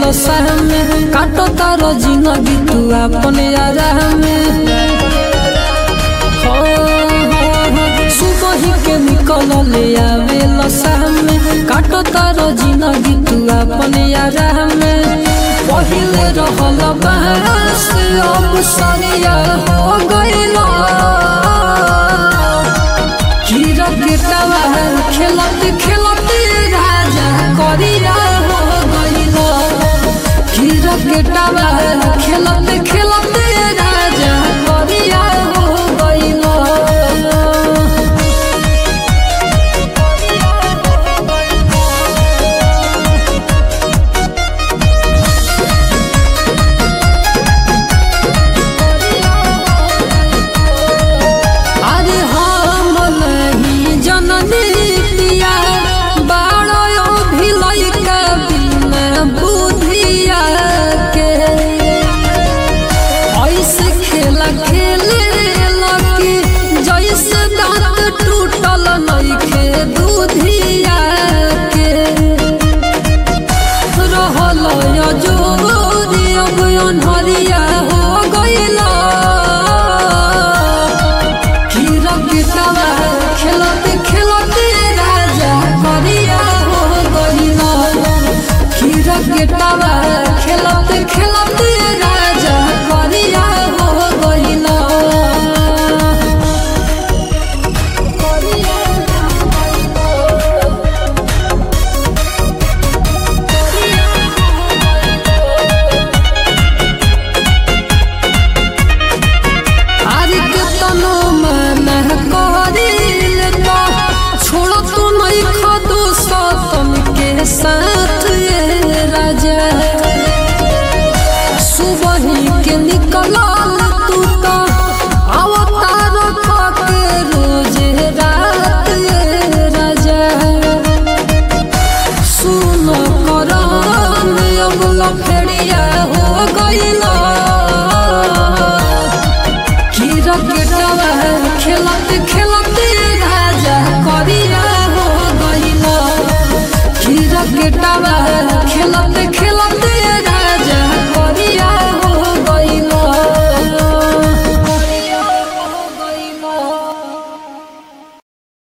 लसा में काटो तारो जिंदगी तू अपन यारा में हो, हो, हो, सुबह ही के निकल ले आवे लसा में काटो तारो जिंदगी तू अपन यारा में पहिले रहल बहस अब सरिया हो गइला कीरा गेटवा खेलत खेलत राजा करिया हो गइला कीरा गेटवा खेलत खेलत राजा करिया हो गइला अरे हम नहीं जननी पिया बारो भिलई के बिना बुधिया के ऐसे खेला खेले लकी जैसे दांत टूटल नइखे दूधिया के रहल जोरी अब अनहरिया हो गइला हीरा गिटावा खेलते खेलते राजा करिया हो गइला हीरा गिटावा खेलते खेलते राजा करिया हो गइला आरे केतनो माना करिल तो छोड़ो तू नहीं खदो सतन के साथ ये राजा सुबह के निकलल तू तो अवतार के रोज रात ये राजा सुन करम अब लफड़िया हो गइला कीरा गेटवा खेलत खेलत राजा करिया हो गइला कीरा गेटवा खेलत